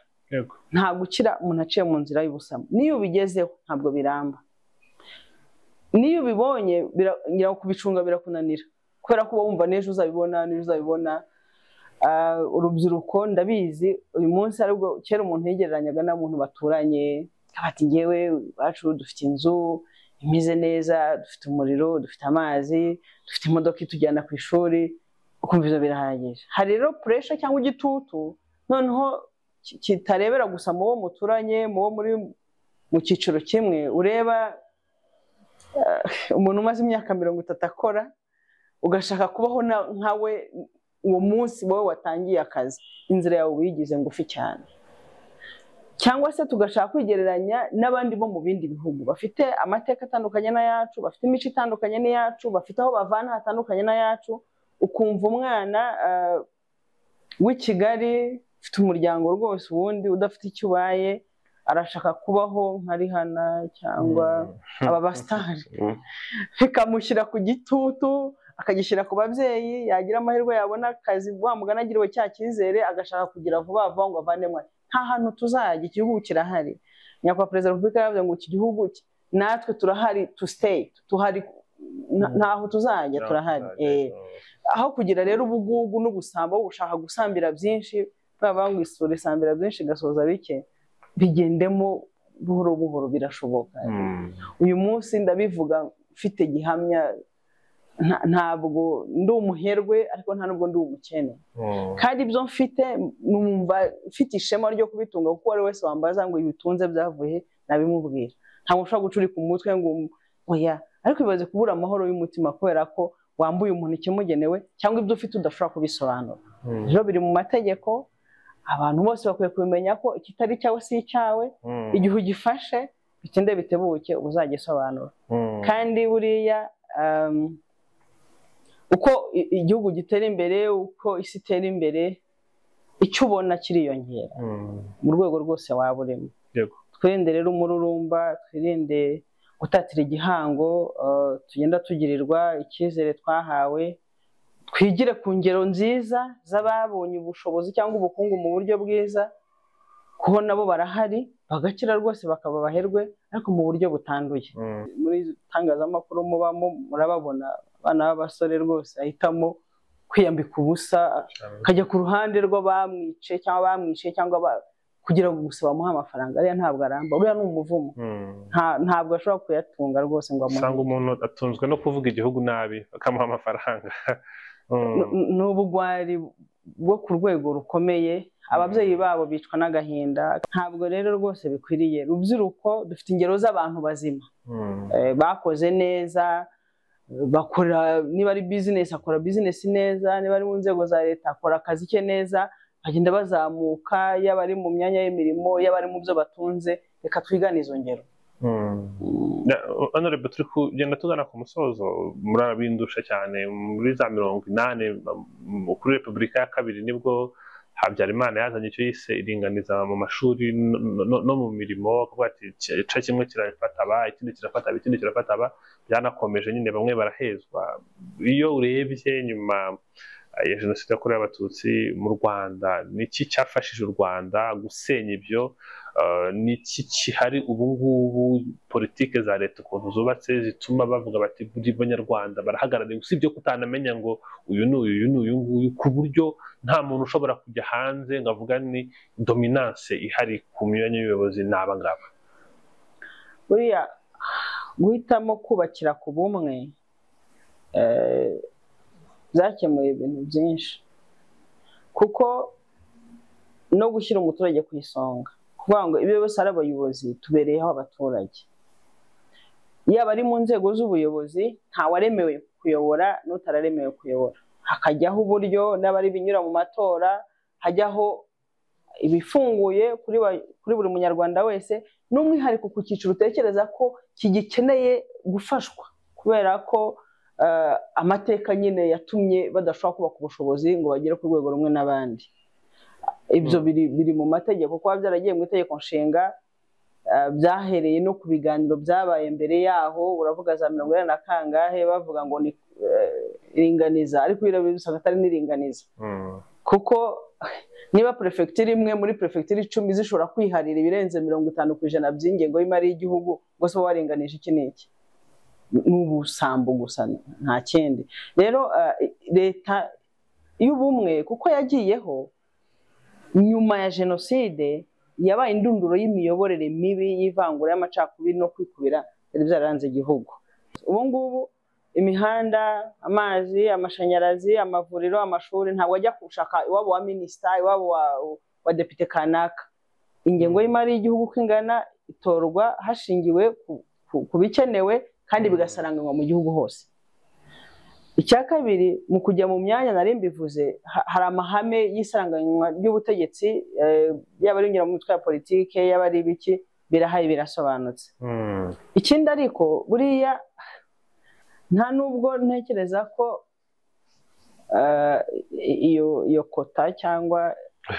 nta gukira umuntu aciye mu nzira y'ubusamo n'iyo ubigezeho ntabwo biramba n'iyo ubibonye kubicunga birakunanira kubera ko uba wumva n'ejo uzabibona n'ejo uzabibona urubyiruko ndabizi uyu munsi aribwo kera umuntu yigereranyaga n'abantu baturanye bati ngewe iwacu dufite inzu imeze neza dufite umuriro dufite amazi dufite imodoka itujyana ku ishuri ukumva ibyo birahagije hari rero puresha cyangwa igitutu noneho kitarebera gusa mu bo muturanye mu bo muri mu cyiciro kimwe ureba umuntu umaze imyaka mirongo itatu akora ugashaka kubaho nkawe uwo munsi wowe watangiye akazi inzira yawe wigize ngufi cyane cyangwa se tugashaka kwigereranya n'abandi bo mu bindi bihugu bafite amateka atandukanye n'ayacu bafite imico itandukanye n'iyacu bafite aho bavana hatandukanye n'ayacu ukumva umwana w'i kigali ufite umuryango rwose ubundi udafite icyo ubaye arashaka kubaho nka rihana cyangwa aba basitari bikamushyira ku gitutu akagishyira ku babyeyi yagira amahirwe yabona akazi wamugana agiriwe cya cyizere agashaka kugira vuba vuba ngo avandemwe nta hantu tuzajya igihugu kirahari nyakubahwa perezida wa repubulika yavuze ngo iki gihugu natwe turahari tu siteyi tuhari ntaho tuzajya turahari aho kugira rero ubugugu n'ubusambo bushaka gusambira byinshi baba ngo isura isambira byinshi igasoza bike bigendemo buhoro buhoro birashoboka uyu munsi ndabivuga mfite gihamya ntabwo ndi umuherwe ariko nta nubwo ndi umukene kandi ibyo mfite numva mfite ishema ryo kubitunga kuko uwo ari wese wambaza ngo ibitunze byavuye nabimubwira ntabwo ushobora gucurika umutwe ngo oya ariko bibaze kubura amahoro y'umutima kubera ko wambuye umuntu ikimugenewe cyangwa ibyo ufite udashobora kubisobanura rero biri mu mategeko abantu bose bakwiye kumenya ko ikitari cyawe si icyawe igihe ugifashe bitinde bitebuke uzagisobanura kandi buriya uko igihugu gitera imbere uko isi itera imbere icyo ubona kiriyongera mu rwego rwose waba urimo twirinde rero umururumba twirinde gutatira igihango tugenda tugirirwa icyizere twahawe twigire ku ngero nziza z'ababonye ubushobozi cyangwa ubukungu mu buryo bwiza kuko nabo barahari bagakira rwose bakaba abaherwe ariko mu buryo butanduye muri itangazamakuru mubamo murababona abana b'abasore rwose ahitamo kwiyambika ubusa akajya ku ruhande rw'abamwice cyangwa bamwishe cyangwa kugira ngo gusa bamuhe amafaranga ariya ntabwo aramba uriya ni umuvumo ntabwo ashobora kuyatunga rwose ngo amuhe usanga umuntu atunzwe no kuvuga igihugu nabi bakamuha amafaranga ni ubugwari bwo ku rwego rukomeye ababyeyi babo bicwa n'agahinda ntabwo rero rwose bikwiriye rubyiruko dufite ingero z'abantu bazima bakoze neza bakora niba ari bizinesi akora bizinesi neza niba ari mu nzego za leta akora akazi ke neza bagenda bazamuka yaba ari mu myanya y'imirimo yaba ari mu byo batunze reka twigane izo ngero honorable turi kugenda tugana ku musozo murabindusha cyane muri za mirongo inani kuri repubulika ya kabiri nibwo habyarimana yazanye icyo yise iringaniza mu mashuri no mu mirimo kuvuga ati igice kimwe kirafata aba ikindi kirafata aba ikindi kirafata aba byanakomeje nyine bamwe barahezwa iyo urebye nyuma ya jenoside yakorewe abatutsi mu rwanda ni iki cyafashije u rwanda gusenya ibyo ni iki kihari ubu ngubu politiki za leta ukuntu zubatse zituma bavuga bati buri banyarwanda barahagarariwe usibye ko utanamenya ngo uyu ni uyu uyu ni uyu nguyu ku buryo nta muntu ushobora kujya hanze ngo avuga ni dominance ihari ku myanya y'ubuyobozi ni abangaba buriya guhitamo kubakira ku bumwe byakemuye ibintu byinshi kuko no gushyira umuturage ku isonga kuvuga ngo ibyo byose ari abayobozi tubereyeho abaturage yaba ari mu nzego z'ubuyobozi ntawaremewe kuyobora n'utararemewe kuyobora hakajyaho uburyo n'abari binyura mu matora hajyaho ibifunguye kuri buri munyarwanda wese n'umwihariko ku cyiciro utekereza ko kigikeneye gufashwa kubera ko eh, amateka nyine yatumye badashobora kubaka ubushobozi ngo bagere ku rwego rumwe n'abandi ibyo biri biri mu mategeko kuba byaragiye mu itegeko nshinga eh, byahereye no ku biganiro byabaye mbere yaho uravuga za mirongo inani na kangahe bavuga ngo ni eh, iringaniza ariko biriya bisaga atari n'iringaniza Mm. kuko niba perefegitura imwe muri perefegitura icumi zishobora kwiharira ibirenze mirongo itanu ku ijana by'ingengo y'imari y'igihugu ngo se waringanije iki n'iki ni ubusambo gusa nta kindi rero eh, leta y'ubumwe kuko yagiyeho nyuma ya jenoside yabaye indunduro y'imiyoborere mibi y'ivangura y'amacakubiri no kwikubira byari byararanze igihugu ubu ngubu imihanda amazi amashanyarazi amavuriro amashuri ntabwo ajya gushaka iwabo wa minisita iwabo wa, wa depite kanaka ingengo y'imari y'igihugu uko ingana itorwa hashingiwe ku, ku, ku bikenewe kandi bigasaranganywa mu gihugu hose icya kabiri mu kujya mu myanya nari mbivuze ha- hari amahame y'isaranganywa ry'ubutegetsi eh, yaba ari mu mitwe ya politike yaba ari ibiki birahaye birasobanutse Mm. ikindi ariko buriya nta nubwo ntekereza ko eh, i- iyo iyo kota cyangwa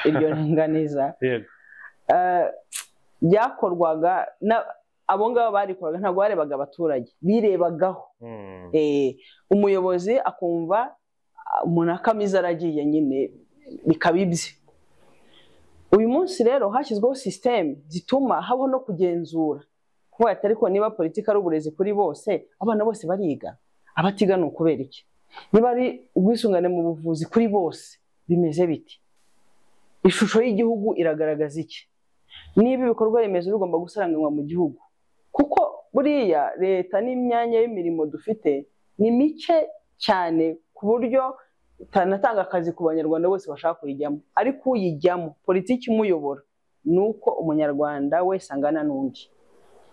iryo ringaniza Yego. eh, byakorwaga na- abo ngabo barikoraga ntabwo barebaga abaturage birebagaho Mm. Eh, umuyobozi akumva ah, umuntu akamiza aragiye nyine bikaba ibye uyu munsi rero hashyizweho sisiteme zituma habaho no kugenzura kuba ati ariko niba politiki ari uburezi kuri bose abana bose bariga abatiga ni ukubera iki niba ari ubwisungane mu buvuzi kuri bose bimeze biti ishusho y'igihugu iragaragaza iki niba ibikorwa remezo bigomba gusaranganywa mu gihugu kuko buriya leta n'imyanya y'imirimo dufite ni mike cyane ku buryo itanatanga akazi ku banyarwanda bose bashaka kuyijyamo ariko uyijyamo politiki imuyobora ni uko umunyarwanda wese angana n'undi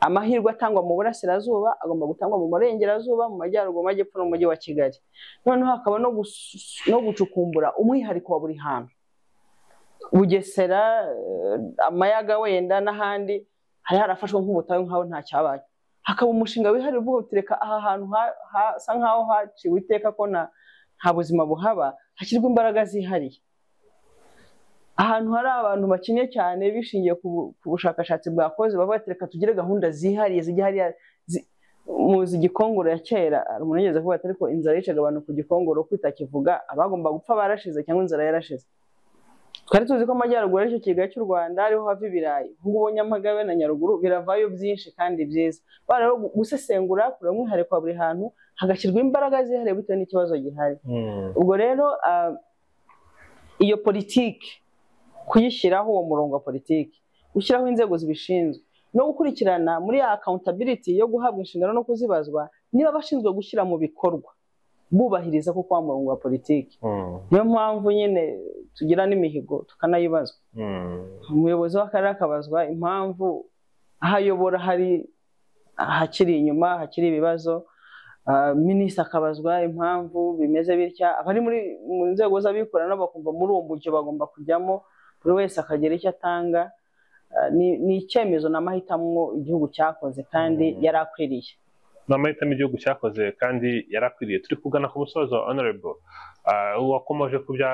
amahirwe atangwa mu burasirazuba agomba gutangwa mu burengerazuba mu majyaruguru mu majyepfo no mu mujyi wa kigali noneho hakaba no gus- no gucukumbura umwihariko wa buri hantu bugesera eh, amayaga wenda n'ahandi hari harafashwe nk'ubutayu nk'aho nta cyabaye hakaba umushinga wihariye uvuga uti reka aha hantu ha- hasa nk'aho haciwe iteka ko nta nta buzima buhaba hashyirwa imbaraga zihariye ahantu hari abantu bakennye cyane bishingiye ku bu- ku bushakashatsi bwakoze bavuga bati reka tugire gahunda zihariye zijya hariya zi- muzi igikongoro ya kera hari umuntu yigeze kuvuga ati ariko inzara yicaga abantu ku gikongoro kwitakivuga abagomba gupfa barashize cyangwa inzara yarashize twari tuzi ko amajyaruguru aricyo kigaya cy'u rwanda ariho hava ibirayi nk'ubu nyamagabe na nyaruguru biravayo byinshi kandi byiza bara rero gusesengura kureba umwihariko wa buri hantu hagashyirwa imbaraga zihariye bitewe n'ikibazo gihari Mm. ubwo rero ah, iyo politiki kuyishyiraho uwo murongo wa politiki gushyiraho inzego zibishinzwe no gukurikirana muri ya accountability yo guhabwa inshingano no kuzibazwa niba abashinzwe gushyira mu bikorwa bubahiriza koko wa murongo wa politiki Mm. niyo mpamvu nyine tugira n'imihigo tukanayibazwa Mm. umuyobozi w'akarere akabazwa impamvu aho ayobora hari ahakiri inyuma hakiri ibibazo Ah, minisita akabazwa impamvu bimeze bitya abari muri mu nzego z'abikorera nabo bakumva muri uwo mujyo bagomba kujyamo buri wese akagira icyo atanga Ah, ni ni icyemezo n'amahitamo igihugu cyakoze kandi Mm. yari akwiriye ni amahitamo igihugu cyakoze kandi yari akwiriye turi kugana ku musozo honorable Ah, wakomoje ku bya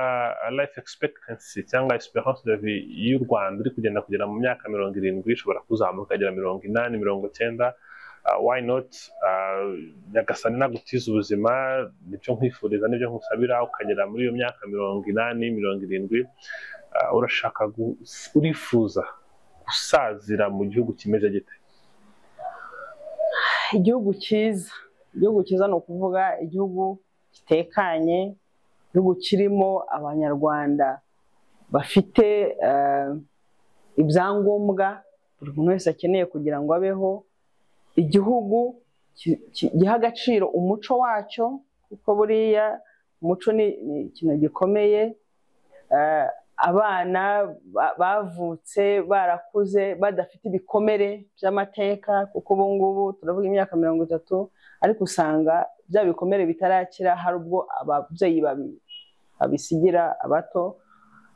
life expectancy cyangwa esperance de vie y'u rwanda uri kugenda kugera mu myaka mirongo irindwi ishobora kuzamuka ikagera mirongo inani mirongo cyenda Ah, why not Ah, nyagasani nagutiza ubuzima nibyo nkwifuriza nibyo nkusabira ukagera muri iyo myaka mirongo inani mirongo irindwi Ah, urashaka gu- urifuza gusazira mu gihugu kimeze gite igihugu cyiza igihugu cyiza ni ukuvuga igihugu gitekanye igihugu kirimo abanyarwanda bafite eh, ibyangombwa buri muntu wese akeneye kugira ngo abeho igihugu ki- ki- giha agaciro umuco wacyo kuko buriya umuco ni ni ikintu gikomeye Eh, abana ba- bavutse barakuze badafite ibikomere by'amateka kuko ubu ngubu turavuga imyaka mirongo itatu ariko usanga bya bikomere bitarakira hari ubwo ababyeyi babi- babisigira abato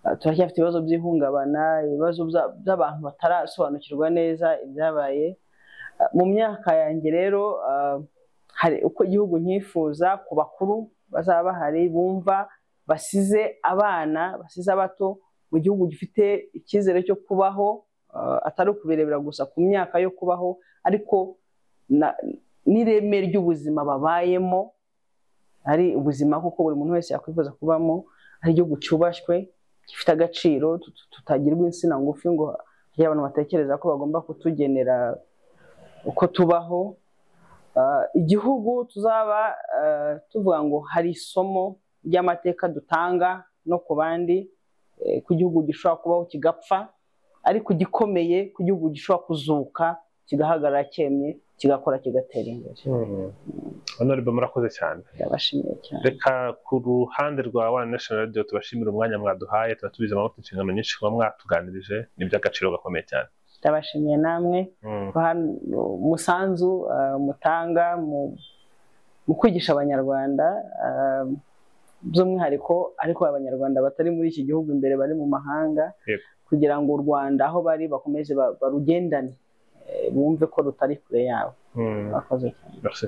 Ah, turacyafite ibibazo by'ihungabana ibibazo bya- by'abantu batarasobanukirwa neza ibyabaye Ah, mu myaka yanjye rero ah, hari uko igihugu nkifuza ku bakuru bazaba bahari bumva basize abana basize abato mu gihugu gifite icyizere cyo kubaho ah, atari ukubirebera gusa ku myaka yo kubaho ariko na- n'ireme ry'ubuzima babayemo ari ubuzima kuko buri muntu wese yakwifuza kubamo ari igihugu cyubashywe gifite agaciro tut- tutagirwa insina ngufi ngo hari abantu batekereza ko bagomba kutugenera uko tubaho Ah, igihugu tuzaba ah, tuvuga ngo hari isomo ry'amateka dutanga no ku bandi eh, ku gihugu gishobora kubaho kigapfa ariko gikomeye ku gihugu gishobora kuzuka kigahagarara cyemye kigakora kigatera imbere honorable murakoze cyane ndabashimiye cyane reka ku ruhande rwa wana national radio tubashimire umwanya mwaduhaye tuba tubizi amaboko inshingano nyinshi kuba mwatuganirije ni iby'agaciro gakomeye cyane ndabashimiye namwe Mm, hano umusanzu ah, mutanga mu mu kwigisha abanyarwanda ah, by'umwihariko ariko abanyarwanda batari muri iki gihugu imbere bari mu mahanga Yego. kugira ngo u Rwanda aho bari bakomeze ba- barugendane eh, bumve ko rutari kure yabo mm, bakoze cyane merci.